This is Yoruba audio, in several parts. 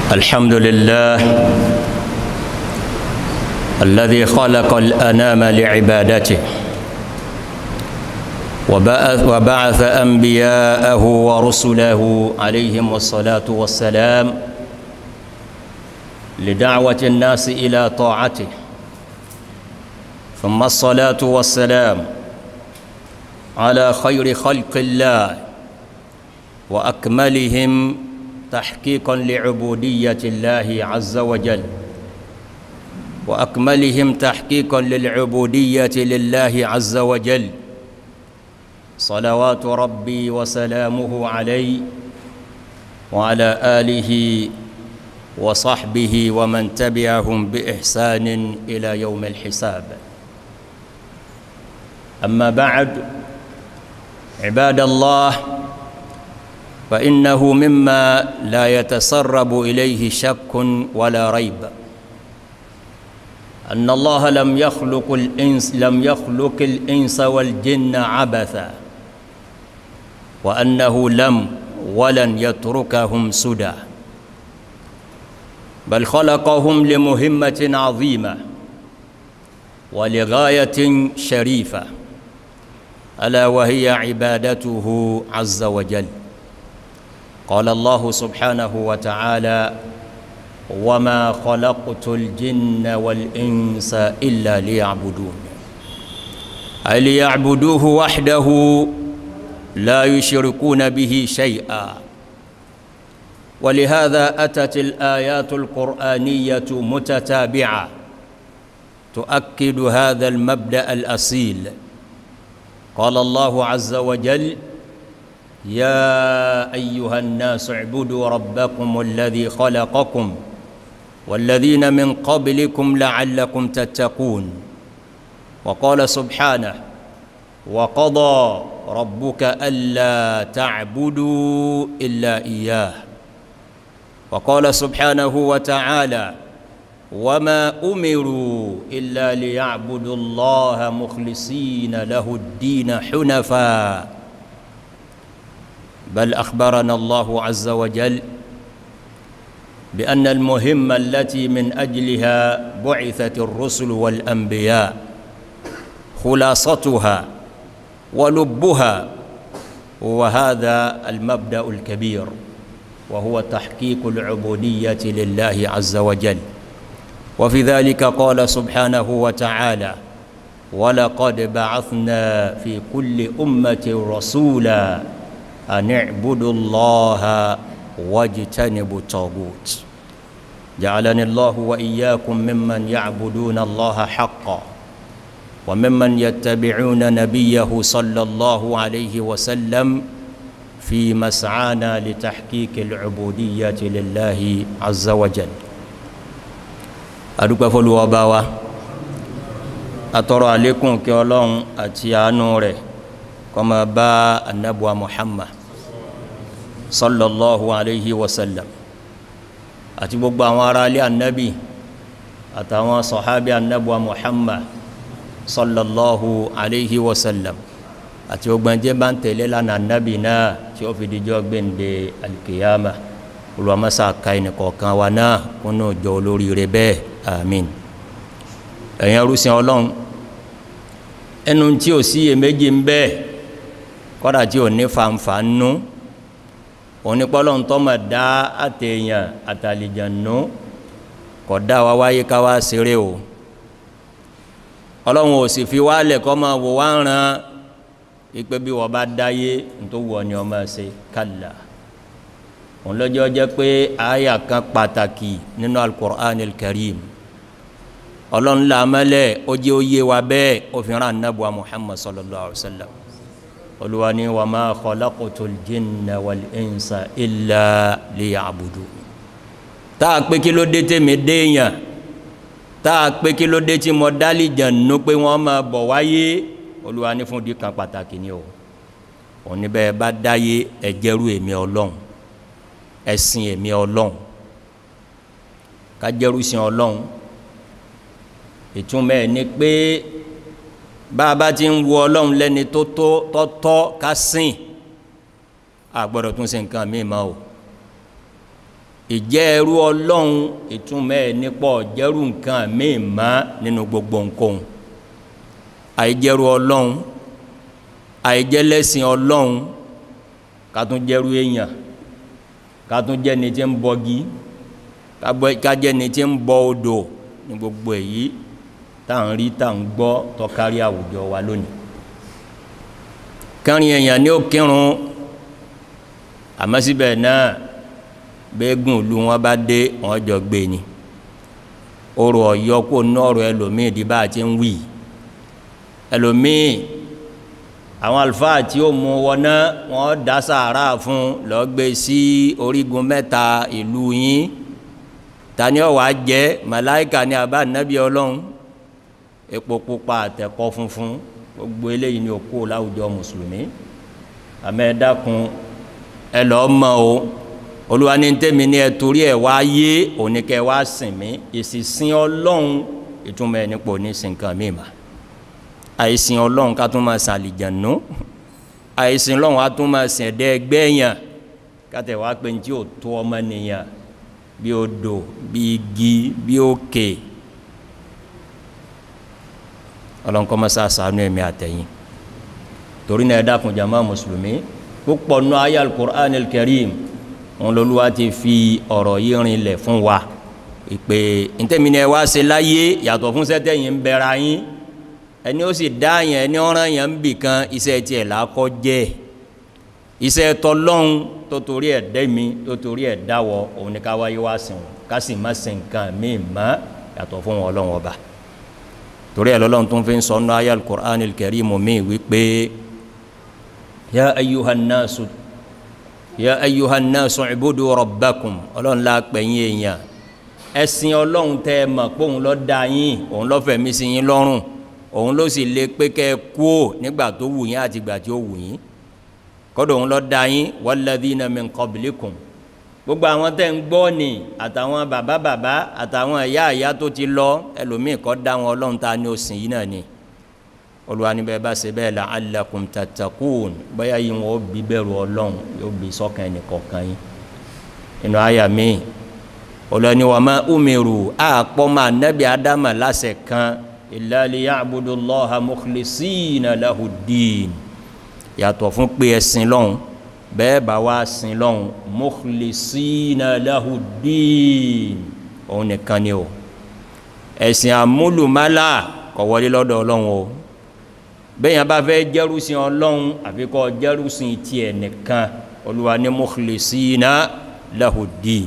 الحمد لله الذي خلق الأنام لعبادته وبعث, وبعث أنبياءه ورسله عليهم الصلاة والسلام لدعوة الناس إلى طاعته ثم الصلاة والسلام على خير خلق الله وأكملهم تحقيقا لعبودية الله عز وجل وأكملهم تحقيقا للعبودية لله عز وجل صلوات ربي وسلامه عليه وعلى آله وصحبه ومن تبعهم بإحسان إلى يوم الحساب أما بعد عباد الله فإنه مما لا يتسرب إليه شك ولا ريب أن الله لم يخلق الإنس لم يخلق الإنس والجن عبثا وأنه لم ولن يتركهم سدى بل خلقهم لمهمة عظيمة ولغاية شريفة ألا وهي عبادته عز وجل قال الله سبحانه وتعالى وما خلقت الجن والإنس إلا ليعبدون أي ليعبدوه وحده لا يشركون به شيئا ولهذا أتت الآيات القرآنية متتابعة تؤكد هذا المبدأ الأصيل قال الله عز وجل يا أيها الناس اعبدوا ربكم الذي خلقكم والذين من قبلكم لعلكم تتقون وقال سبحانه وقضى ربك ألا تعبدوا إلا إياه وقال سبحانه وتعالى وما أمروا إلا ليعبدوا الله مخلصين له الدين حنفاً بل أخبرنا الله عز وجل بأن المهمة التي من أجلها بعثت الرسل والأنبياء خلاصتها ولبها وهذا المبدأ الكبير وهو تحقيق العبودية لله عز وجل وفي ذلك قال سبحانه وتعالى ولقد بعثنا في كل أمة رسولا أن اعبدوا الله واجتنبوا الطاغوت جعلني الله وإياكم ممن يعبدون الله حقا وممن يتبعون نبيه صلى الله عليه وسلم في مسعانا لتحقيق العبودية لله عز وجل أدوك فلو وباوة أترى عليكم كيولون أتيانوري كما با النبوة محمد sallallahu alayhi wa sallam àti gbogbo àwọn ará ilé annabi àtàwọn sọ̀hábí annabuwa muhammad sallallahu alayhi wa sallam àti gbogbo ẹjẹ́ bá ń tẹ̀lé lánà annabi náà tí ó fi díjọ́ gbẹ̀ndẹ̀ alkiyama olùwàmásá ka ẹnìkọ̀ọ̀kan wa náà kúnnù jọ olórí rẹ bẹ́ẹ̀ amin ẹ̀yàn rúsìn ọlọ́run ẹnu tí ò sí èméjì ń bẹ́ẹ̀ kọ́dà tí ò ní fanfa nú onípọ́lọ́ ń tọ́mọ̀ dá àtẹ̀yàn àtàlìjànú kọ̀ dá wa wáyé ká wá ṣeré o ọlọ́run ò sì fi wálẹ̀ kọ́ máa wò wá ń ran ipé bí wọ́n bá dáyé tó wọ̀ ni ọmọ ṣe kàlà òun lọ́jọ́ jẹ́ pé àyà kan pàtàkì nínú al-Qur'an al-Karim ọlọ́run làmẹ́lẹ̀ ó jẹ́ ó yé wa bẹ́ẹ̀ ó fi rán anábùwà Muhammad sallallahu alaihi wa sallam olùwani wa ma khalaqtul jinna wal insa illa liya'budu táà pé kí ló dé tèmi déèyàn táà pé kí ló dé tí mo dálì jànú pé wọ́n máa bọ̀ wáyé olùwani fún di kan pàtàkì ni o òní bẹ́ẹ̀ bá dáyé ẹ̀jẹ̀rú èmi ọlọ́run ẹ̀sìn èmi ọlọ́run kájẹ́rú sin ọlọ́run ìtumọ̀ ẹ̀ ni pé bá a bá ti ń wo ọlọ́run lẹ́ni tó tó tọ́ ká sìn a gbọ́dọ̀ tún ṣe nǹkan míì mọ́ o ìjẹ́ ẹrú ọlọ́run ìtumọ̀ ẹ̀ nípọ̀ jẹ́rú nǹkan míì má nínú gbogbo nǹkan àìjẹ́rú ọlọ́run àìjẹ́lẹ́sìn ọlọ́run kátún jẹ́rú èèyàn kátún jẹ́ni tí ń bọgi kájẹ́ni tí ń bọ odò ní gbogbo èyí tá à ń rí tá à ń gbọ́ tọ́kárí àwùjọ wa lónìí kárin èèyàn ní ó kírun àmọ́ síbẹ̀ náà bẹ́ẹ̀gùn ìlú wọn bá dé wọn jọ gbé ni ọ̀rọ̀ ọ̀yọ́ kó nọ́ọ̀rọ̀ ẹlòmíì di bá a ti ń wí ẹlòmíì àwọn àlùfáà tí ó mú wọná wọn dá sàárà fún lọ́ọ́ gbé sí orígun mẹ́ta ìlú yín tani ọ̀wá jẹ́ màláìka ní abá nábì ọlọ́run epo pupa àtẹ̀kọ́ funfun gbogbo eléyìí ni òkú láwùjọ mùsùlùmí àmọ́ ẹ dákun ẹ lọ́ọ́ mọ̀ o olúwa ní tẹ́mi ní ẹ torí ẹ wá yé òníkẹ́ wá sìn mí ìsìsìn ọlọ́run ìtumọ̀ ẹ̀ nípò ní sìnkan mi mà àìsìn ọlọ́run ká tún máa sìn àlìjànú àìsìn ọlọ́run á tún máa sìn ẹ̀dẹ́ ẹgbẹ́ yàn kátẹ̀ wá pé ní tí ò tó ọmọ nìyàn bí odò bí igi bí òkè ọlọ́run kọ́ máa sàánú ẹ̀mí àtẹ̀yìn torí náà ẹ dákun jàmá mùsùlùmí púpọ̀ nù ayé al-Qur'an al-Karim wọn lolúwa ti fi ọ̀rọ̀ yìí rinlẹ̀ fún wa ìpè ntẹ́mínú ẹ wá ṣe láyé yàtọ̀ fún sẹ́tẹ̀yìn ń bẹ̀rẹ̀ ayín ẹni ó sì dá yẹn ẹni ọ̀ràn yẹn ń bì kan iṣẹ́ tiẹ̀ làákọ́ jẹ́ iṣẹ́ tọlọ́hún tó torí ẹ̀ dẹ́mi tó torí ẹ̀ dáwọ́ òun ni ká wáyé wá sìn wọn ká sì má sìn nǹkan míì mọ́ yàtọ̀ fún wọn ọlọ́run ọba torí ẹ̀ lọ́lọ́run tó ń fi sọ ọ́nà ayé al-Qur'an al-Karim mi wípé ya ayyuhan nasu ya ayyuhan nasu ibudu rabbakum ọlọ́run la pẹ̀yìn èèyàn ẹ̀sìn ọlọ́run tẹ́ ẹ mọ̀ pé òun ló dá yín òun ló fẹ̀mí sí yín lọ́rùn òun ló sì lè pé kẹ́ ẹ kú ò nígbà tó wù yín àti ìgbà tí ó wù yín kọ́dọ̀ òun ló dá yín walladhina min qablikum gbogbo àwọn tẹ́ ń gbọ́ ni àtàwọn bàbá bàbá àtàwọn ìyá ìyá tó ti lọ ẹlòmíì kọ́ dá wọn ọlọ́run ta ni ó sìn yín náà ni olùwà níbẹ̀ bá ṣe bẹ́ẹ̀ la'allakum tattaqun bóyá yìí wọn ó bí bẹ̀rù ọlọ́run yóò bí sọ́kàn ẹnìkọ̀ọ̀kan yín inú àyà mi olùwàní wa ma umiru àpọ̀ máa nẹ́bí ádámà láṣẹ kan illa liya'budullaha mukhlisina lahud-din yàtọ̀ fún pé ẹ̀sìn lọ́hùn bẹ́ẹ̀ bá wá sin lọ́hùn mukhlisina lahud-din òun nìkan ni o ẹ̀sìn àmúlùmálà kò wọlé lọ́dọ̀ ọlọ́run o bẹ́yàn bá fẹ́ jẹ́rúsìn ọlọ́run àfikọ́ jẹ́rúsìn tiẹ̀ nìkan olúwa ní mukhlisina lahud-din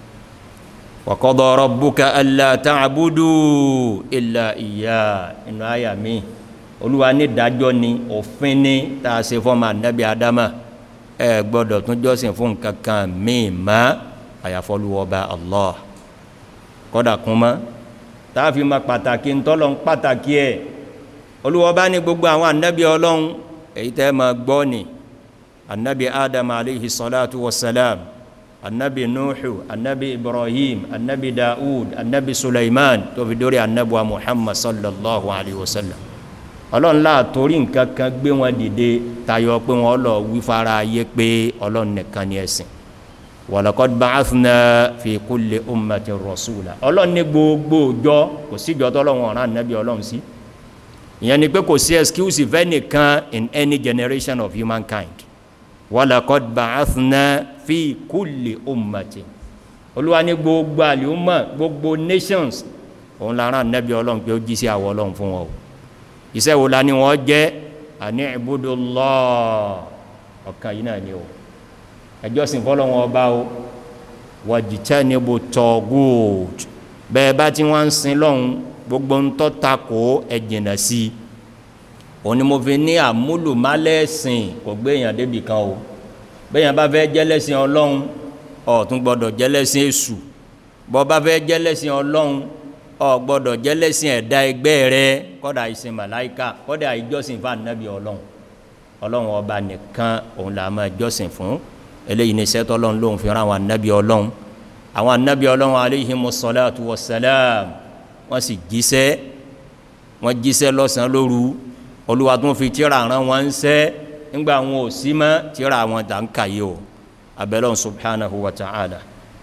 wa qada rabbuka alla ta'budu illa iya inú àyà mi olúwa ní dájọ́ ni òfin ní tá a ṣe fọ́mà nábì adama ẹ gbọ́dọ̀ tún jọ́sìn fún kankan míì má àyàfọ́lúwọ́ba allah kọ́dà kún mọ́ tá a fi ma pàtàkì ntọ́lọ́ pàtàkì ẹ̀ olúwa bá ní gbogbo àwọn anabi ọlọ́run èyí tẹ́ ma gbọ́ ni anabi adam alayhi salatu wa salam anabi nuhu anabi ibrahim anabi daud anabi sulaiman tó fi dórí anabi wa muhammad sallallahu alayhi wa sallam ọlọ́run láà torí nǹkan kan gbé wọn dìde tayọ pé wọn lọ wí fara ayé pé ọlọ́run nìkan ni ẹ̀sìn walaqad ba'athna fi kulli ummatin rasula ọlọ́run ní gbogbo ọjọ́ kò síjọ́ tọ́lọ́run ọ̀ràn anabi ọlọ́run sí. Si ìyẹn ni pé kò sí excuse fẹ́ nìkan in any generation of humankind walaqad ba'athna fi kulli ummati olúwa ní gbogbo àlùmọ̀ gbogbo nations òun lára nẹ́bí ọlọ́run pé ó jí sí àwọ̀ ọlọ́run fún wọn o iṣẹ́ wo la ni wọ́n jẹ́ àní ibudullah ọ̀kan yìí náà ni o ẹjọ́ sìn fọ́lọ́wọ́n ọba o wajtanibu taghut bẹ́ẹ̀ bá tí wọ́n ń sin lọ́hùn gbogbo ńtọ́ ta kó ẹ̀jìnà sí i òní mo fi ní àmúlùmálẹ́sìn kò gbé èèyàn débi kan o bẹ́ẹ̀yàn bá fẹ́ jẹ́lẹ́sìn ọlọ́run ó tún gbọ́dọ̀ jẹ́lẹ́sìn èṣù bọ́ bá fẹ́ jẹ́lẹ́sìn ọlọ́run ó gbọ́dọ̀ jẹ́lẹ́sìn ẹ̀dá ẹgbẹ́ rẹ kọ́dà ìsìn màláìka kọ́dà ìjọsìn fún ànábì ọlọ́run ọlọ́run ọba nìkan òun là máa jọ́sìn fún eléyìí ní sẹ́tọ́ ọlọ́run lóun fi rán àwọn ànábì ọlọ́run àwọn ànábì ọlọ́run alayhimu salatu wassalam wọ́n sì jíṣẹ́ wọ́n jíṣẹ́ lọ́sàn-án lóru olúwa tó ń fi tíra rán wọn ń sẹ́ nígbà wọn ò sí mọ́ tíra wọn tà ń kàyé o abẹ́lẹ́ subhanahu wa ta'ala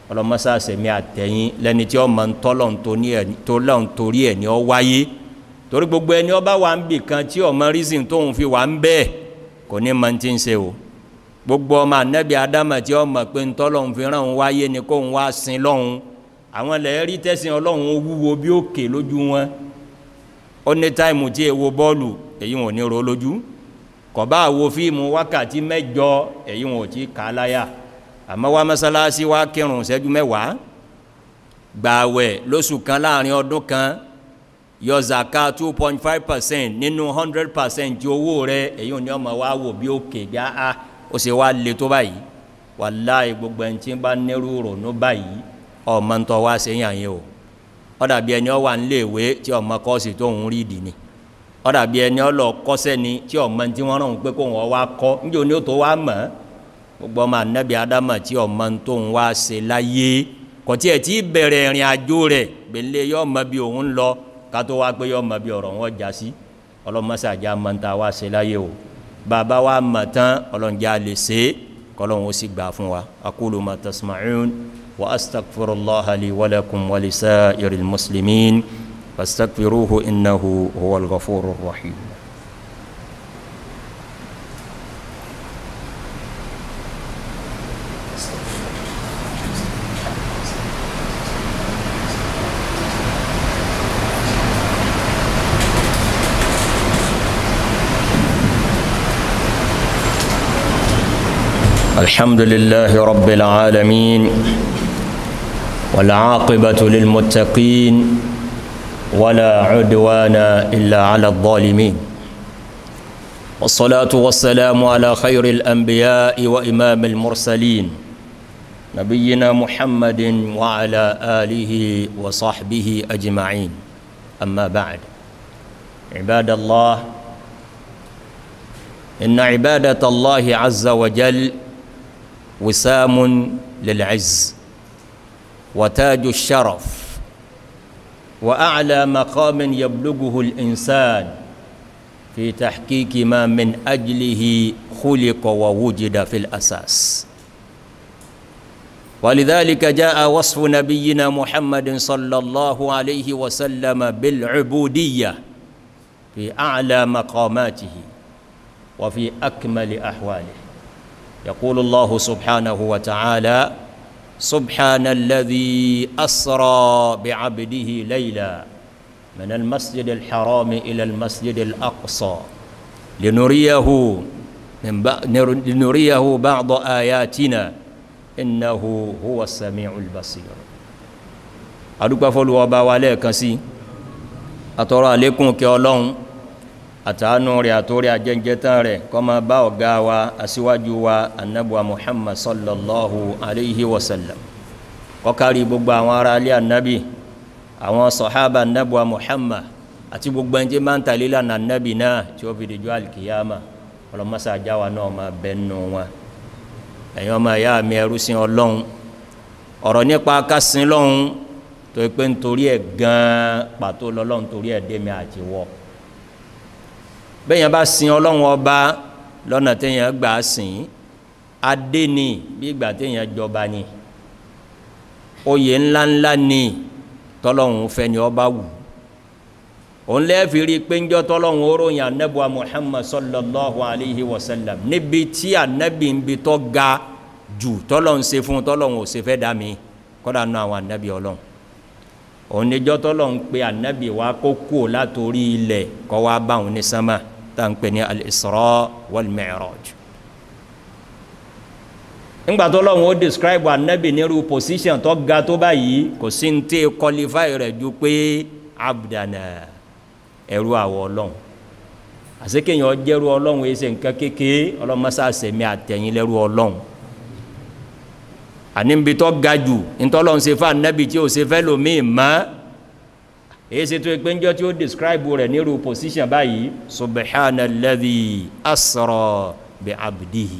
ọlọ́mọsá sẹ̀mí àtẹ̀yìn lẹ́ni tí ó mọ̀ ń tọ́lọ̀ torí ẹ̀ ní ọ wáyé torí gbogbo ẹni ọba wà ń bì kan tí ọmọ rízìn tóun fi wà ń bẹ́ẹ̀ kò ní mọ̀ tí ń ṣe o gbogbo ọmọ anẹ́bí adama tí ó mọ̀ pé ń tọ́lọ̀ fi ràn wáyé ni kóun wá sin lọ́hun àwọn lẹ́ẹ̀rí tẹ́sìn ọlọ́run wúwo bí òkè lójú wọn ó ní táìmù tí èwo bọ́ọ̀lù èyí wọn ò ní ro lójú kọ̀bá àwo fíìmù wákàtí mẹ́jọ èyí wọn ò tí kà á láyà àmọ́ wá mọ́sálásí wá kírun ṣẹ́jú mẹ́wàá gbààwẹ̀ lóṣù kan láàrin ọdún kan yọ zaka two point five percent nínú hundred percent tí owó rẹ èyí ò ní ọmọ wa wò bí òkè gbá a ó ṣe wá le tó báyìí wàláì gbogbo ẹni tí ń bá nírú rònú báyìí ọmọ ntọ́ wá ṣe yàn yín o ó dàbí ẹni ọ wà níléèwé tí ọmọ kọ́ọ̀sì tó ń rí ìdì ni ó dàbí ẹni ọ lọ kọ́sẹ́ ni tí ọmọ tí wọ́n rán pé kó wọ́n wá kọ́ níjẹ́ òní ó tó wá mọ̀ gbogbo ọmọ anabi adama tí ọmọ tó ń wá ṣe láyé kò tí ẹ̀ tí bẹ̀rẹ̀ ìrìn àjò rẹ̀ gbẹ̀lẹ́ yọ ọmọ bí òun lọ ká tó wá pé yọ ọmọ bí ọ̀rọ̀ wọn já sí ọlọ́mọṣàjà mọ̀ ń ta wá ṣe láyé o bàbá wa mọ̀ tán ọlọ́njà lè ṣe é kọ́lọ́hún ó sì gbà fún wa aqulu ma tasma'un wa astaghfirullah li wa lakum wa lisa'iril muslimin fastaghfiruhu innahu huwal ghafurur rahim. الحمد لله رب العالمين والعاقبة للمتقين ولا عدوان إلا على الظالمين والصلاة والسلام على خير الأنبياء وإمام المرسلين نبينا محمد وعلى آله وصحبه أجمعين أما بعد عباد الله إن عبادة الله عز وجل وسام للعز وتاج الشرف واعلى مقام يبلغه الانسان في تحقيق ما من اجله خلق ووجد في الاساس ولذلك جاء وصف نبينا محمد صلى الله عليه وسلم بالعبوديه في اعلى مقاماته وفي اكمل احواله يقول الله سبحانه وتعالى سبحان الذي أسرى بعبده ليلا من المسجد الحرام إلى المسجد الأقصى لنريه من لنريه بعض آياتنا إنه هو السميع البصير أدوك فلو وباواليك سي أترى عليكم كي àtàánú rẹ̀ àtórí àjẹjẹtán rẹ̀ kó máa bá ọ̀gá wa aṣíwájú wa annabuwa muhammad sallallahu alaihi wasallam kó kárí gbogbo àwọn ará alẹ́ annabi àwọn sọ̀hábà annabuwa muhammad àti gbogbo ẹni tí máa ń tàlé lànà annabi náà tí ó fi dìjọ́ alkiyama ọlọ́mọsá àjáwa náà máa bẹnu wọn ẹ̀yin ọmọ ìyá mi ẹrú sí ọlọ́run ọ̀rọ̀ nípa kásìn lọ́hun tó pé nítorí ẹ̀ gan-an pàtó lọ́lọ́run torí ẹ̀ dé mi àti wọ́ bẹ́yàn bá sin ọlọ́run ọba lọ́nà téèyàn gbà á sìn adé ni bí ìgbà téèyàn jọba ni oyè ńláńlá ni tọ́lọ́run fẹ́ ni ọba wù òun lẹ́ẹ̀fì rí pé ńjọ́ tọ́lọ́run oróyìn anábùwà muhammad sallallahu alayhi wa sallam níbi tí anábì ń bi tọ́ ga jù tọ́lọ́run ṣe fún tọ́lọ́run ò ṣe fẹ́ dá mi kọ́dà nù àwọn anábì ọlọ́run òun níjọ́ tọ́lọ́run pé anábì wa kó kú látòrí ilẹ̀ kọ́ wa bá òun ní sánmà tá ń pè ní al-isra wal-mi'raj ńgbà tó lọ́wọ́ ó describe anabi nírú position tó ga tó báyìí kò sí ní tí qualify rẹ̀ ju pé abdana ẹrú àwọ̀ ọlọ́run àsekéyàn jẹ́rú ọlọ́run ẹsẹ̀ nǹkan kékeré ọlọ́mọsá sẹ̀mí àtẹ̀yìn lẹ́rú ọlọ́run àní nbí tó ga jù ntọ́lọ́run ṣe fún anabi tí ò ṣe fẹ́ lómi mọ́ èyí ṣe tó pé ńjọ́ tí ó describe rẹ̀ nírú position báyìí subhanalladhi asra bi abdihi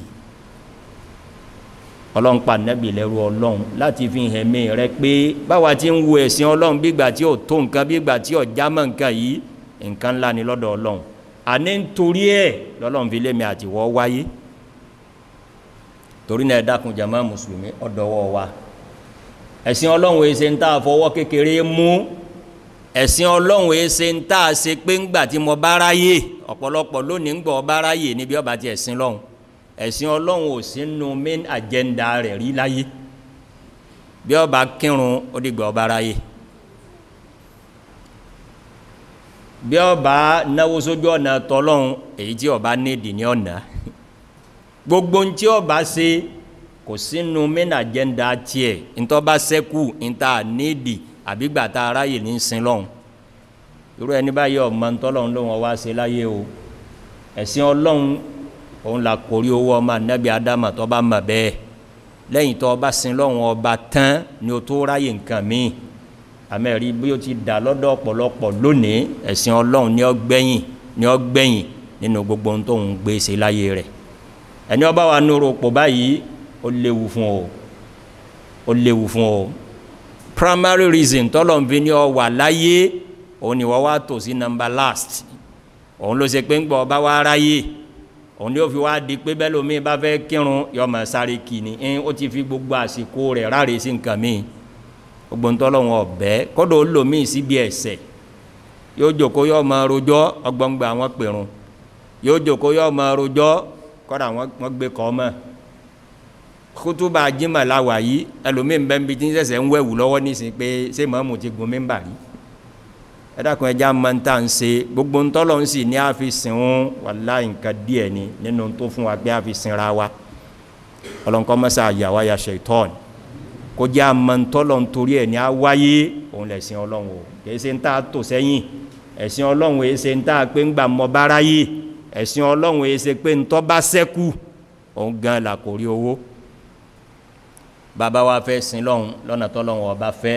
ọlọ́run pa nẹ́bì lẹ́rú ọlọ́run láti fi hàn mí rẹ pé báwa ti ń wo ẹ̀sìn ọlọ́run bígbà tí ò tó nǹkan bígbà tí ò jámọ́ nǹkan yìí nǹkan ńlá ni lọ́dọ̀ ọlọ́run àní nítorí ẹ̀ lọ́lọ́run fi lémi àtiwọ́ wáyé torí náà ẹ dákun jàmá mùsùlùmí ọ̀dọ́wọ́ wa ẹ̀sìn ọlọ́run èé ṣe ń tà fọwọ́ kékeré mú ẹ̀sìn ọlọ́run èé ṣe ń tà ṣe pé ńgbà tí mo bá ráyè ọ̀pọ̀lọpọ̀ lónìí ń gbọ́ ọba ráyè níbi ọba ti ẹ̀sìn lọ́hùn ẹ̀sìn ọlọ́run ò sínú main agenda rẹ̀ rí láyé bí ọba kírun ó dìgbà ọba ráyè bí ọba náwó sójú ọ̀nà tọlọ́hun èyí tí ọba nídìí ní ọ̀nà gbogbo ń tí ọba ṣe kò sínú main agenda tiẹ̀ ntọ́ba sẹ́kù ntà nídìí àbígbà tá a ráyè ní sin lọ́hùn irú ẹni báyìí ọmọ ntọ́lọ́hun ló wọn wá ṣe láyé o ẹ̀sìn ọlọ́hun òun là kórí owó ọmọ anabi adama tó bá mọ̀ bẹ́ẹ̀ lẹ́yìn tó bá sin lọ́hùn ọba tán ni o tó ráyè nǹkan míì àmẹ́rí bí o ti dà lọ́dọ̀ ọ̀pọ̀lọpọ̀ lónìí ẹ̀sìn ọlọ́hun ní ọgbẹ́yìn ní ọgbẹ́yìn nínú gbogbo ohun tó ń gbé ṣe láyé rẹ̀ ẹni ọba wa nírò pò báyìí ó léwu fún o ó léwu fún o primary reason tọ́lọ̀ ń fi ní ọ wà láyé òun ni wọ́n wá tò sí number last òun ló ṣe pé ń gbọ́ ọba wa ráyè òun ni ó fi wá di pé bẹ́ẹ̀ lómi bá fẹ́ kírun yọmọ sáré kì ní ẹ́n ó ti fi gbogbo àsìkò rẹ̀ ráre sí nǹkan míì gbogbo ń tọ́lọ̀ wọn ọ̀bẹ́ kọ́dọ̀ ó lòmí síbi ẹ̀sẹ̀ yóò jòkó yọ ọmọ rojọ́ ọgbọ́ngbà wọn pèrún yóò jòkó yọ ọmọ rojọ́ kọ́dà wọn gbé kọ́ mọ́ kútúbà jimá làwà yìí ẹlòmíì ń bẹ́ ń bi tí ń sẹ̀sẹ̀ ń wẹ̀wù lọ́wọ́ nísìn pé ṣé màmú ti gun mímbà rí ẹ dákun ẹja máa ń tà ń ṣe gbogbo ń tọ́lọ̀ ń sì ní àfi sìn ń wàlá nǹkan díẹ̀ ni nínú tó fún wa pé àfi sinra wa ọlọ́nkọ́ mọ́sá àyàwá ya ṣètọ́n kó jẹ́ àmọ́ ń tọ́lọ̀ ń torí ẹ̀ ní á wáyé òun lẹ̀ sin ọlọ́run o kìí ṣe ń tà tò sẹ́yìn ẹ̀sìn ọlọ́run èé ṣe ń tà pé ń gbà mọ́ báráyé ẹ̀sìn ọlọ́run èé ṣe pé ń tọ́ bá sẹ́kù òun gan là kò rí owó bàbá wa fẹ́ sin lọ́hun lọ́nà tọ́lọ́hun ọba fẹ́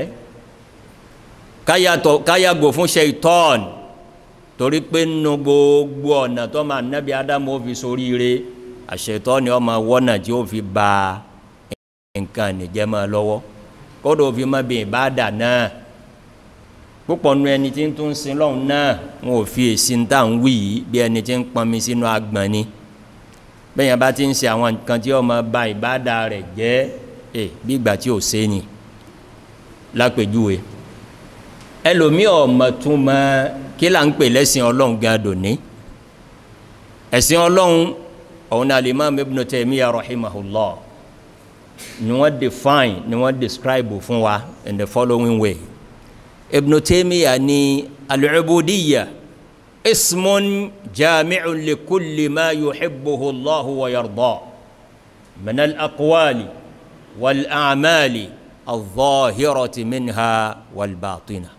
káyàgò fún ṣeitọ́n torí pé nínú gbogbo ọ̀nà tó máa nẹ́bí ádámù ó fi soríire àṣetọ́ ni ọmọ wọ́nà tí ó fi ba nǹkan nìjẹ́ máa lọ́wọ́ kódò fi má bí ìbáàdà náà púpọ̀ nu ẹni tí ń tún sin lọ́hun náà wọn ò fi èsì ń tà ń wí yìí bí ẹni tí ń pọnmi sínú agbọ̀n ni bẹ́ẹ̀ yẹn bá ti ń ṣe àwọn nǹkan tí ọmọ ba ìbáàdà rẹ̀ jẹ́ ẹ bí ìgbà tí ò sé ni lápèjúwe ẹlòmíì ọmọ tún mọ kí là ń pè lẹ́sìn ọlọ́run gan dòní ẹ̀sìn ọlọ́run ọ̀hún náà Imam Ibn Taymiyyah rahimahullah ni wọ́n define ni wọ́n describe fún wa in the following way Ibn Taymiyyah ní al-ubudiyya ismun jami'un li kulli ma yuhibbuhu Allahu wa yarda min al-aqwali والأعمال الظاهرة منها والباطنة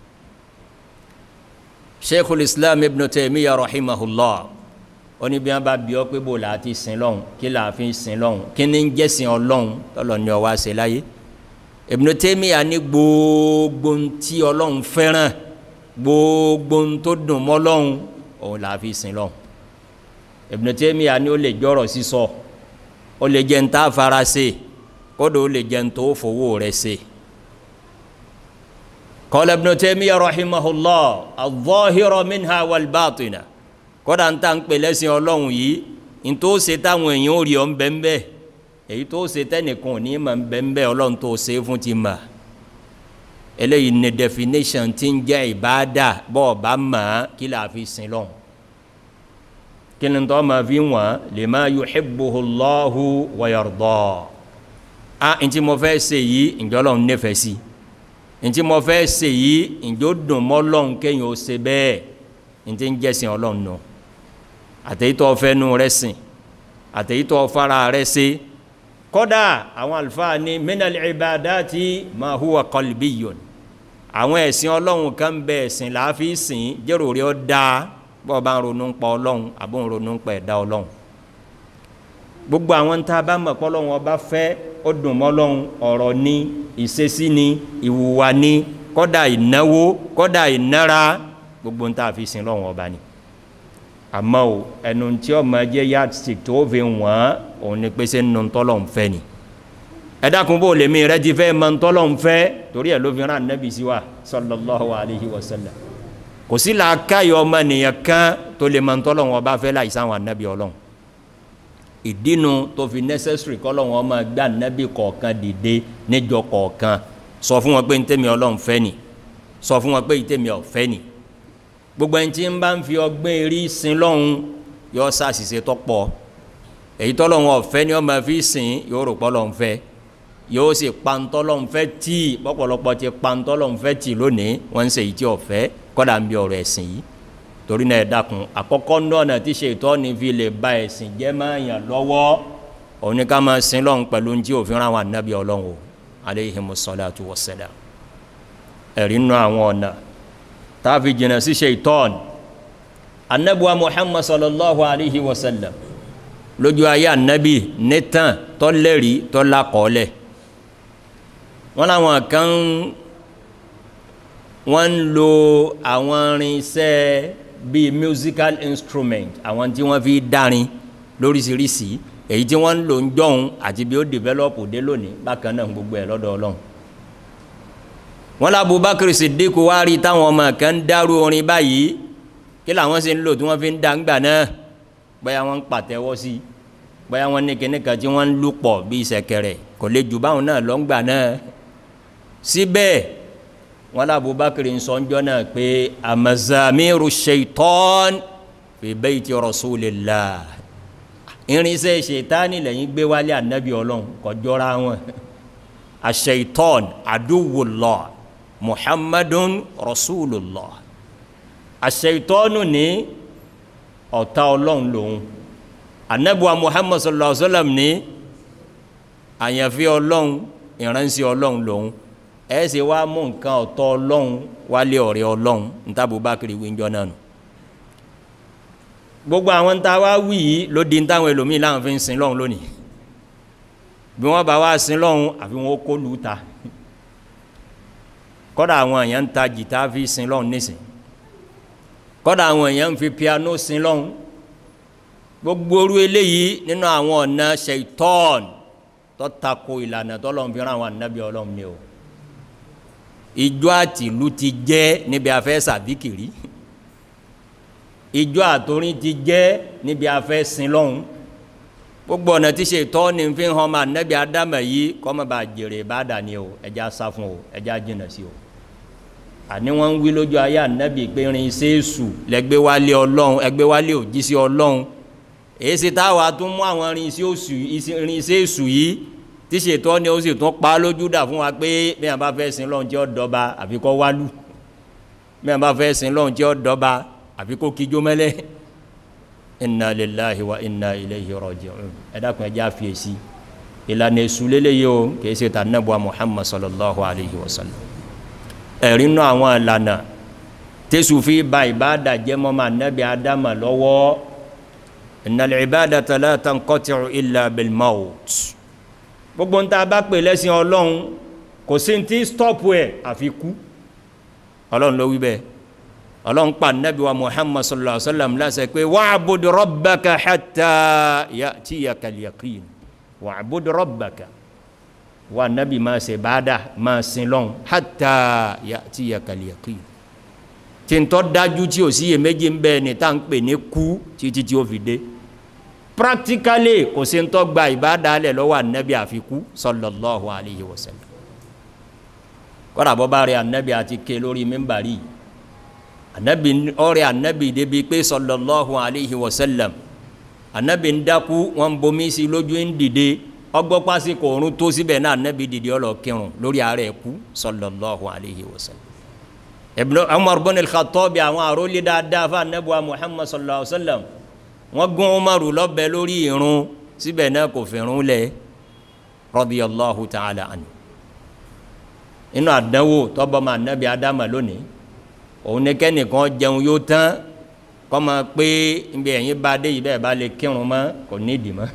شيخ الإسلام ابن تيمية رحمه الله oni bí wọn bá bí ọ pé bò là á ti sin lọ́hùn kí là á fi sin lọ́hùn kí ni ń jẹ́sìn ọlọ́hùn tọ́lọ̀ ni ọ wá ṣe láyé Ibn Taymiyyah ní gbogbo tí ọlọ́hùn fẹ́ràn gbogbo tó dùn mọ́ lọ́hùn òun là á fi sin lọ́hùn Ibn Taymiyyah ní ó lè jọ̀rọ̀ sísọ ó lè jẹ́ ń tá a fara ṣe kódò lè jẹun tó fowó rẹ̀ ṣe. qala ibn Taymiyyah rahimahullah adh-dhahira minha wal-batina kódà ń tà ń pè lẹ́sìn ọlọ́run yìí ń tó ṣe táwọn èèyàn ò rí ọ ń bẹ́ ń bẹ́ èyí tó ṣe tẹ́nìkan ò ní mà ń bẹ́ ń bẹ́ ọlọ́run tó ṣe fún ti mà eléyìí ní definition ti ń jẹ́ ìbáàdà bọ́ọ̀ bá mà á kí là fi sin lọ́hùn kí ni tó máa fi wọ́n lima yuhibbuhu Allahu wa yarda a ntí mo fẹ́ ṣe yìí ǹjọ́ lọ́n nífẹ̀ẹ́ sí ntí mo fẹ́ ṣe yìí ǹjọ́ dùn mọ́ lọ́n kéèyàn ó ṣe bẹ́ẹ̀ ntí ń jẹ́sìn ọlọ́run nù àtẹ̀yítọ́ fẹ́nu rẹ̀ sìn àtẹ̀yítọ́ fara rẹ̀ ṣe kọ́dà àwọn àlùfáà ní minal ibadati ma huwa qalbiyyun àwọn ẹ̀sìn ọlọ́run kan bẹ ẹ̀sìn làáfi sìn jẹ́rò rí ọ dáa bọ́ọ̀ bá ń ronú pa ọlọ́run àbó ń ronú pa ẹ̀dá ọlọ́run gbogbo àwọn tá a bá mọ̀ pọ́lọ́run ọba fẹ́ ó dùn mọ́lọ́run ọ̀rọ̀ ni ìṣesí ni ìwùwà ni kọ́dà ìnáwó kọ́dà ìnára gbogbo ń tà fi sin lọ́run ọba ni àmọ́ o ẹnu tí ọmọ jẹ́ yardstick tó fi wọ́n òun ni pé ṣé nínú tọ́lọ́run fẹ́ ni ẹ dákun bó lèmi rẹ ti fẹ́ mọ tọ́lọ́run fẹ́ torí ẹ̀ ló fi rán nẹ́bí sí wa sallallahu alayhi wa sallam kò sí làákàyọ̀ ọmọ nìyẹn kan tó lè mọ tọ́lọ́run ọba fẹ́ láì sáwọn anábì ọlọ́run ìdínú tó fi necessary kọ́lọ́wọ́n ọmọ gbà nẹ́bí kọ̀ọ̀kan dìde níjọ kọ̀ọ̀kan sọ fún wọn pé ntẹ́mi ọlọ́run fẹ́ ni sọ fún wọn pé ntẹ́mi ọ̀fẹ́ ni gbogbo ẹni tí ń bá ń fi ọgbẹ́ eré sin lọ́hùn yọ sàṣìṣe tọ́pọ̀ èyí tọ́lọ́hún ọ̀fẹ́ ni wọ́n máa fi sìn yóò rò pọ́ lọ́hún fẹ́ yóò sì pantọ́ lọ́hún fẹ́ tì pọ́pọ́lọpọ́ ti pantọ́ lọ́hún fẹ́ tì lónìí wọ́n ń ṣe èyí tí ọ̀fẹ́ kọ́dà ń bí ọ̀rọ̀ ẹ̀sìn yìí torí náà ẹ dákun àkọ́kọ́ náà tí ṣètọ́ ni fi lè ba ẹ̀sìn jẹ́ máa yàn lọ́wọ́ òní ká máa sin lọ́hún pẹ̀lú ní tí òfin ráwọn ànábì ọlọ́hún o aleyhimu salatu wa salam ẹ̀rí nù àwọn ọ̀nà táàfi jìnnà sí ṣètọ́n anabuwa muhammad sallallahu alayhi wa sallam lójú ayé anabi nítàn tọ́lẹ́rì tọ́lákọ́ọ́lẹ̀ wọ́n láwọn kan wọ́n ń lo àwọn irinṣẹ́ bíi musical instrument àwọn tí wọ́n fi dárin lóríṣiríṣi èyí tí wọ́n ń lò ń jọ̀hún àti bí ó develop dé lónìí bákan náà gbogbo ẹ̀ lọ́dọ̀ ọlọ́run wọ́n lá Abubakar Siddiq wá rí táwọn ọmọ kan ń dárú orin báyìí kí làwọn sì ń lò tí wọ́n fi ń dá ńgbà náà bóyá wọ́n ń pàtẹ́wọ́ sí i bóyá wọ́n ní kíní kan tí wọ́n ń lù pọ̀ bíi ṣẹ̀kẹ̀rẹ̀ kò lè jù báwọn náà lọ́ngbà náà síbẹ̀ wọ́n lá Abubakar ń sọ ńjọ́ náà pé amazamiru shaitan fi bayti rasulillah irinṣẹ́ ṣètánì lẹ́yìn gbé wálé ànábì ọlọ́run kọjọ́ra wọn ashaitan aduwullah muhammadun rasulullah aṣeitọ́nù ní ọ̀tá ọlọ́run lòun anabuwa muhammad sallallahu alaihi wa sallam ní àyànfẹ́ ọlọ́run ìránṣẹ́ ọlọ́run lòun ẹ ṣe wá mú nǹkan ọ̀tọ̀ ọlọ́run wálé ọ̀rẹ́ ọlọ́run níta Abubakar wíńjọ́ náà nù gbogbo àwọn ń ta wá wí yìí ló di táwọn ẹlòmíín láwọn fi ń sin lọ́run lónìí bí wọ́n bá wá sin lọ́run àfi wọn kó lù ú ta kọ́dà àwọn èèyàn ń ta jìtá fi sin lọ́run nísìnyí kọ́dà àwọn èèyàn ń fi piano sin lọ́hún gbogbo orú eléyìí nínú àwọn ọ̀nà ṣèitọ́ọ̀n tó tako ìlànà tọ́lọ́run fi rán àwọn ànábì ọlọ́run ni o ìjọ àtìlú ti jẹ́ níbi afẹ́ sàbíkìrí ìjọ àtòrin ti jẹ́ níbi afẹ́ sin lọ́hún gbogbo ọ̀nà tí ṣèitọ́ọ̀n fi hàn ọmọ ànábì ádámà yìí kọ́ mọ́ bá jèrè bá dà ní o ẹja sá fún o ẹja jìnnà sí o àní wọ́n ń wí lójú ayé ànábì pé irinṣẹ́ èṣù lẹ́gbẹ́ wálé ọlọ́run ẹgbẹ́ wálé òjíṣẹ́ ọlọ́run èyí ṣe táwa tún mú àwọn irinṣẹ́ èṣù yìí tí ṣètọ́ ni ó sì tún pa lójú dà fún wa pé bí wọn bá fẹ́ sin lọ́run tí ó dọ́ba àfi kó wálù bí wọn bá fẹ́ sin lọ́run tí ó dọ́ba àfi kó kíjó mẹ́lẹ́ inna lillahi wa inna ilayhi raji'un ẹ dákun ẹ jẹ́ àfiyèsí ìlànà èṣù lélẹ́yìí o kì í ṣe tà nàbọ̀ Muhammad sallallahu alayhi wa sallam ẹ̀rínú àwọn ìlànà tẹ́sù fi ba ìbáàdà jẹ́ mọ́mọ́ anábì adama lọ́wọ́ innal ibadata la tanqati'u illa bil maut gbogbo nta bá pè lẹ́sìn ọlọ́run kò sí ti stọ́pù ẹ̀ àfi kú ọlọ́run ló wí bẹ́ẹ̀ ọlọ́run pa anábì wa muhammad sallallahu alaihi wa sallam láṣẹ pé wa'bud rabbaka hatta ya'tiyakal yaqin wa'bud rabbaka wa nabi ma ṣe baada ma sin lọ́n hatta ya'tiyakal yaqin tí n tọ́ dájú tí o sì yẹ méjì ń bẹ́ẹ̀ ni tá à ń pè ní kú títí tí o fi dé practically kò sí ń tọ́ gba ìbáda alẹ̀ lọ́wọ́ anabi àfikú sallallahu alayhi wa sallam kọ́dà bọ́ bá rí anabi àti ké lórí mímbàrí anabi ọ̀rẹ́ anabi débi pé sallallahu alayhi wa sallam anabi ń dákú wọn bomi sí lójú ń dìde ọgbọ́ pásíkò òrùn tó síbẹ̀ náà nẹ́bi dìde ọlọ kírun lórí ààrẹ ẹ̀kú sallallahu alayhi wa sallam ibn umar bin al-khattab àwọn àrólé dáadáa fún anabuwa muhammad sallallahu alayhi wa sallam wọ́n gún umaru lọ́bẹ̀ lórí irun síbẹ̀ náà kò fìrún lẹ̀ radiyallahu ta'ala anhu inú àdánwò tọ́bọ̀ máa nẹ́bi adama lónìí òun ní kẹ́nìkan jẹun yóò tán kọ́ máa pé ibi ẹ̀yìn bá dé yìí bẹ́ẹ̀ bá lè kírun mọ́ kò nídìí mọ́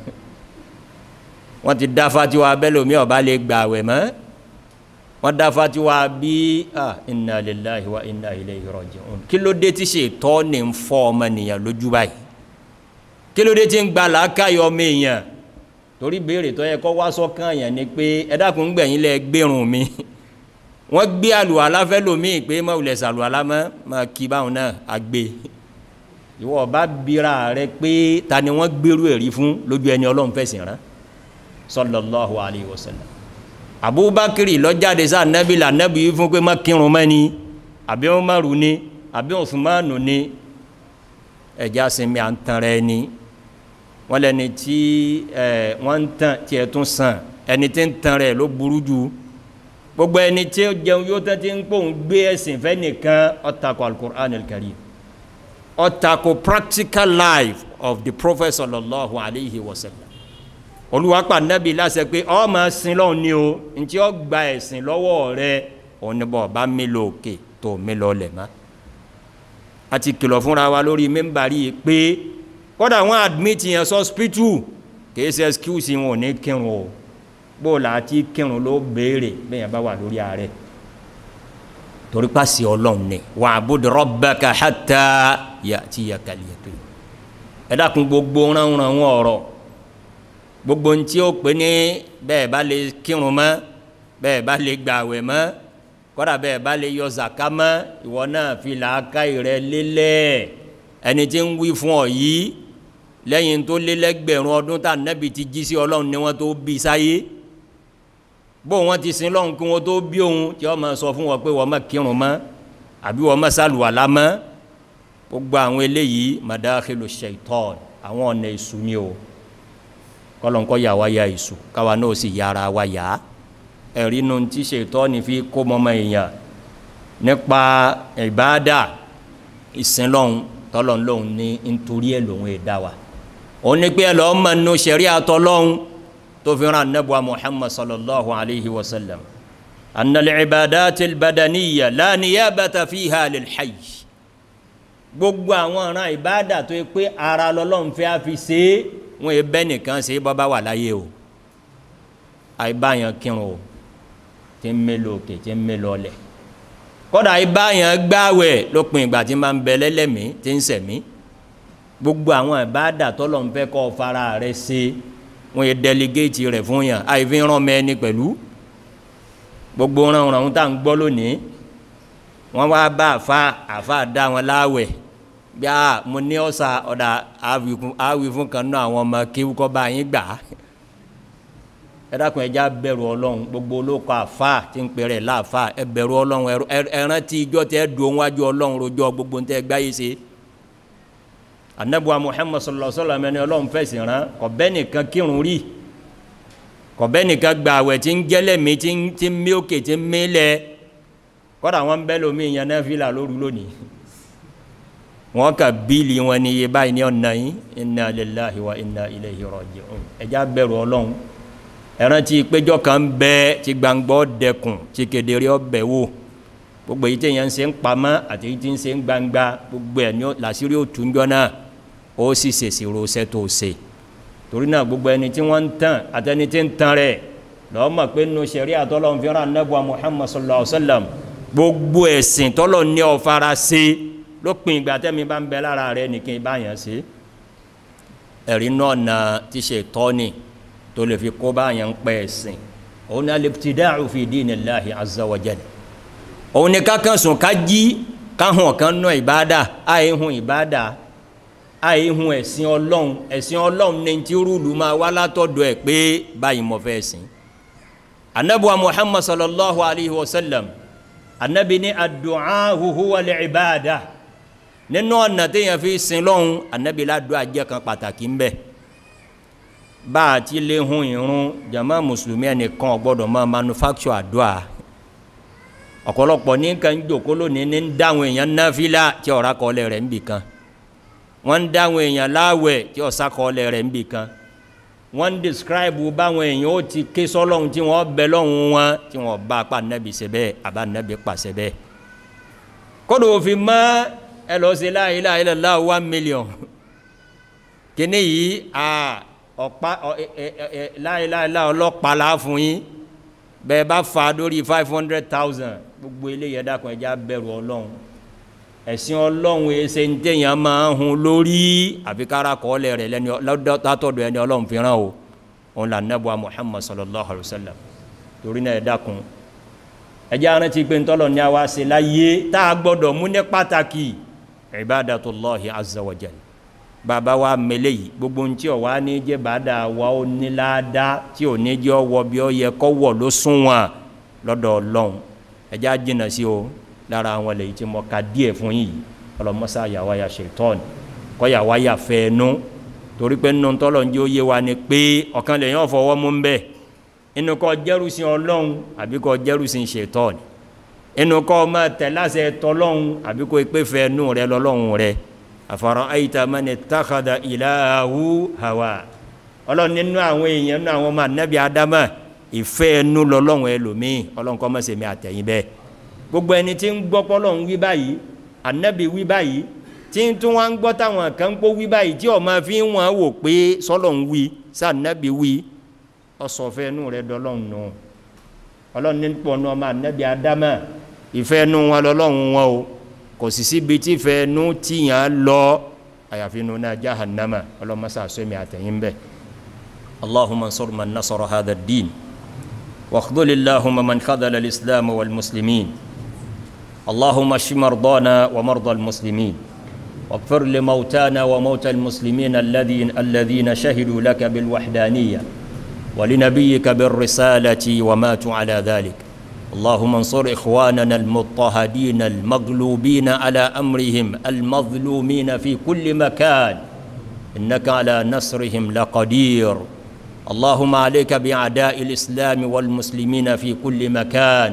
wọ́n ti dá fatiwa abẹ́lómi ọba lè gbà wẹ̀ mọ́ wọ́n dá fatiwa bí ah inna lillahi wa inna ilayhi raji'un kí ló dé tí ṣètọ́ ní ń fọ́ ọmọ nìyàn lójú báyìí kí ló dé tí ń gba làákàyọ ọmọ èèyàn torí béèrè tó yẹ kó wá sọ́kàn yẹn ni pé ẹ dákun gbẹ̀yìn lẹ gbérùn mi wọ́n gbé àlùwàlá fẹ́ lómi pé má wulẹ̀ sàlùwàlá mọ́ máa kí báwọn náà àgbè ìwọ ọba bíra rẹ pé ta ni wọ́n gbérù ẹ̀rí fún lójú ẹni ọlọ́run fẹ̀sìn rán sallallahu alayhi wa sallam abubakiri lọ́jáde sáà nẹ́bí là nẹ́bí yìí fún pé má kírun mẹ́ni àbí umaru ni àbí usmanu ni ẹ̀já sinmi à ń tan rẹ ni wọ́n lẹ́ni tí ẹ̀ wọ́n ń tàn tí ẹ̀ tún sàn ẹni tí ń tan rẹ̀ ló burú jù gbogbo ẹni tí ó jẹun yóò tẹ́ tí ń pòun gbé ẹ̀sìn fẹ́ nìkan ó tako al-Qur'an al-Karim ó tako practical life of the prophet sallallahu alayhi wa sallam olùwàpá nàbí láṣẹ pé ọ máa sin lọ́hùn ni o ntí ó gba ẹ̀sìn lọ́wọ́ rẹ oníbọ̀ bá mi lò òkè tó mi lọ lẹ̀ mọ́ a ti kìlọ̀ fúnra wa lórí mẹ́mbàrí yìí pé kódà wọ́n admit yẹn sọ́spítù kìí ṣe excuse wọn ò ní kírun o bóòlà àti kírun ló béèrè bẹ́ẹ̀ bá wà lórí ààrẹ torí pàṣẹ ọlọ́run ni wa'bud rabbaka hatta ya'tiyakal yaqin ẹ dákun gbogbo ránran wọn ọ̀rọ̀ gbogbo ntí ó pè ní bẹ́ẹ̀ bá lè kírun mọ́ bẹ́ẹ̀ bá lè gbàwẹ̀ mọ́ kọ́dà bẹ́ẹ̀ bá lè yọ zaka mọ́ ìwọ náà fi làákàyè rẹ lélẹ̀ ẹni tí ń wí fún ọ yìí lẹ́yìn tó lé lẹ́gbẹ̀rún ọdún tá nẹ́bi ti jí sí ọlọ́run ni wọ́n tó bí sáyé bó wọn ti sin lọ́run kí wọ́n tó bí òun tí wọ́n máa sọ fún wọn pé wọ́n má kírun mọ́ àbí wọ́n má sàlùwàlá mọ́ gbogbo àwọn eléyìí madakhilu shaitan àwọn ọ̀nà èṣù ni o kọ́lọ́nkọ́ yà wá ya èṣù káwa náà sì yára wa yá ẹ̀rí nu ti ṣaitani fi kó mọ́mọ́ èèyàn nípa ìbáàdà ìsìn lọ́hun tọ́lọ̀ lọ́hun ní nítorí ẹ̀ lòun èdá wa òun ní pé ẹ lọ́ọ́ mọ̀ nínú ṣẹ̀rí àtọ́ lọ́hun tó fi ran anabuwa muhammad sallallahu alayhi wa sallam annal ibadati albadaniya la niyabata fiha lil hayy gbogbo àwọn ọ̀ràn ìbáàdà tó yẹ pé ara lọ́lọ́run fẹ́ á fi ṣe é wọn yẹ bẹ́ẹ̀ nìkan ṣe é bọ́bá wà láyé o àìbáyàn kírun o tí ń mélòó òkè tí ń mélòó ọlẹ̀ kọ́dà àìbáyàn gbáwẹ̀ lópin ìgbà tí máa ń bẹ lẹ́lẹ́mìí tí ń sẹ̀mí gbogbo àwọn ìbáàdà tọ́lọ́run fẹ́ kọ́ fara rẹ̀ ṣe wọn yẹ dẹligéètì rẹ̀ fún yàn àìfi ràn mẹ́ni pẹ̀lú gbogbo ránran tá à ń gbọ́ lónìí wọ́n wá bá àfa àfa dá wọn láwẹ̀ bí a mo ní ọ̀sà ọ̀dà àwì fún kan náà àwọn ọmọ kí kọ́ bá yín gbà á ẹ dákun ẹ já bẹ̀rù ọlọ́run gbogbo olóko àfa tí ń pèrè láàfa ẹ bẹ̀rù ọlọ́run ẹ rántí ijọ́ tẹ dùn wájú ọlọ́run rojọ́ gbogbo ń tẹ gbáyé ṣe anabuwa muhammad sallallahu alaihi wa sallam ẹni ọlọ́run fẹ̀sìn rán kọ̀bẹ́ nìkan kírun rí kọ̀bẹ́ nìkan gba àwẹ̀ tí ń jẹ́lẹ̀ mi tí ń tí ń mí òkè tí ń mí lẹ̀ kọ́dà wọn bẹ́ lómi ìyẹn náà fi là lóru lónìí wọn kà bíìlì wọn ní iye báyìí ní ọ̀nà yìí inna lillahi wa inna ilayhi raji'un ẹ̀já bẹ̀rù ọlọ́run ẹ̀rán tí péjọ kan bẹ́ tí gbàngbọ́ dẹkùn tí kedere ọbẹ̀ wò gbogbo èyí tí èèyàn ń ṣe ń pamọ́ àti èyí tí ń ṣe ń gbangba gbogbo ẹ̀ ní làṣírí òtúnjọ́ náà ó sì ṣèṣì rosẹ́ tó ṣe torí náà gbogbo ẹni tí wọ́n ń tàn àtẹni tí ń tan rẹ̀ lọ́wọ́ mọ̀ pé nínú sẹ̀rí àtọ́lọ́hún fi ràn nẹ́bùa Muhammad sallallahu alayhi wa sallam gbogbo ẹ̀sìn tọ́lọ̀ ní ọ̀fara ṣe lópin ìgbà tẹ́mi bá ń bẹ lára rẹ̀ nìkan ìbáyàn ṣe ẹ̀rí náà na ti ṣe tọ́ni tó lè fi kó báyàn pẹ́ ẹ̀sìn òun náà al-ibtida'u fi dinillahi azza wa jalla òun ni kákan sùn ká jí káhùn kan náà ìbáadà àìhùn ìbáadà àìhun ẹ̀sìn ọlọ́run ẹ̀sìn ọlọ́run ní tí rúùlù máa wá látọ̀dọ̀ ẹ̀ pé báyìí mo fẹ́ sìn anabuwa muhammad sallallahu alayhi wa sallam anabi ní adu'a huwa al-ibada nínú ọ̀nà téèyàn fi sin lọ́hun anabi ládùú àjẹ́ kan pàtàkì ń bẹ bá a ti lè hun irun jama mùsùlùmí ẹnìkan ò gbọ́dọ̀ máa manufacture àdúrà ọ̀pọ̀lọpọ̀ ní kan jòkó lónìí ní dáhùn èèyàn náfìlà tí ọ̀rá kọ́lẹ̀ rẹ̀ ń bì kan wọ́n ń dáhùn èèyàn láwẹ̀ tí ọ̀sá kọ́lẹ̀ rẹ̀ ń bì kan wọ́n ń describe báwọn èèyàn ó ti ké sọ́lọ́hún tí wọ́n bẹ lọ́hún wọn tí wọ́n bá apá nẹ́bi ṣe bẹ́ẹ̀ àbá nẹ́bi pàṣẹ bẹ́ẹ̀ kódò òfin mọ́ ẹ lọ sí la ilaha illallah one million kíní yìí ọ̀pá la ilaha illallah ọlọ́pàá la fún yín bẹ́ẹ̀ bá fa lórí five hundred thousand gbogbo eléyìí ẹ̀dá kan ẹja bẹ̀rù ọlọ́run ẹ̀sìn ọlọ́run ẹsẹ̀ ń tẹ̀yàn máa ń hun lórí àfikára kọ́ọ̀lẹ̀ rẹ̀ lẹ́ni látọ̀dọ̀ ẹni ọlọ́run fi ràn o òun là nẹ́bùa Muhammad sallallahu alayhi wa sallam torí náà ẹ̀dá kun ẹjẹ́ arántí pé ntọ́lọ̀ ní àwa ṣe láyé tá a gbọ́dọ̀ mú ní pàtàkì ibadatullahi azza wa jal bàbá wa mele yìí gbogbo ntí ọ̀ wá ní jẹ́ bàdà wa ó ní láàdá tí ò ní jẹ́ ọwọ́ bí ó yẹ kọ́ wọ̀ ló sún wọn lọ́dọ̀ ọlọ́run ẹjẹ́ àjìnà sí o lára àwọn lèyí tí mo ka díẹ̀ fún yìí ọlọ́mọ́sá yàwá ya ṣètọ́n kọ́ yàwá ya fẹ́ ẹnu torí pé nínú tọ́lọ̀ ń jẹ́ ó yé wa ni pé ọ̀kan lèyìn ọ̀fọwọ́ mú ń bẹ́ẹ̀ inú kọ́ jẹ́rùsìn ọlọ́run àbí kọ́ jẹ́rùsìn ṣètọ́n inú kọ́ máa tẹ̀ láṣẹ tọ́lọ́run àbí kọ́ pé fẹ́ ẹnu rẹ lọ́lọ́run rẹ أفرأيت من اتخذ إلهه هواه ọlọ́run nínú àwọn èèyàn nínú àwọn ọmọ ànábì adama ìfẹ́ ẹnu lọ́lọ́run ẹlòmíì ọlọ́run kọ́ mọ̀sẹ̀ mi àtẹ̀yìn bẹ́ẹ̀ gbogbo ẹni tí ń gbọ́ pọ́lọ́run wí báyìí ànábì wí báyìí tí ń tún wá ń gbọ́ táwọn kan ń pọ́ wí báyìí tí ọmọ fi ń wọ́n wò pé sọ́lọ́run wí sànábì wí ọ̀sọ̀fẹ́ ẹnu rẹ dọ́lọ́run nù ọlọ́run ní pọ̀nù ọmọ ànábì adama ìfẹ́ ẹnu wọn lọ́lọ́run wọn o kò sì síbi tí fẹ́ nú tíyàn lọ àyàfi nù náà jahannama ọlọ́mọsá sọ́mi àtẹ̀yìn bẹ́ẹ̀ allahumma ansur man nasara hadha ad-din واخذل اللهم من خذل الإسلام والمسلمين اللهم اشف مرضانا ومرضى المسلمين واغفر لموتانا وموتى المسلمين الذين الذين شهدوا لك بالوحدانية ولنبيك بالرسالة وماتوا على ذلك اللهم انصر إخواننا المضطهدين المغلوبين على أمرهم المظلومين في كل مكان إنك على نصرهم لقدير اللهم عليك بأعداء الإسلام والمسلمين في كل مكان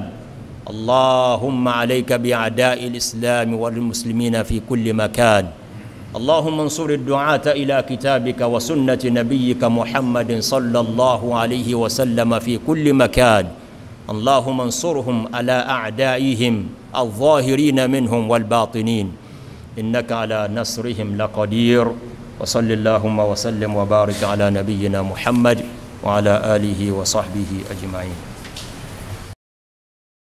اللهم عليك بأعداء الإسلام والمسلمين في كل مكان اللهم انصر الدعاة إلى كتابك وسنة نبيك محمد صلى الله عليه وسلم في كل مكان اللهم انصرهم على أعدائهم الظاهرين منهم والباطنين إنك على نصرهم لقدير وصل اللهم وسلم وبارك على نبينا محمد وعلى آله وصحبه أجمعين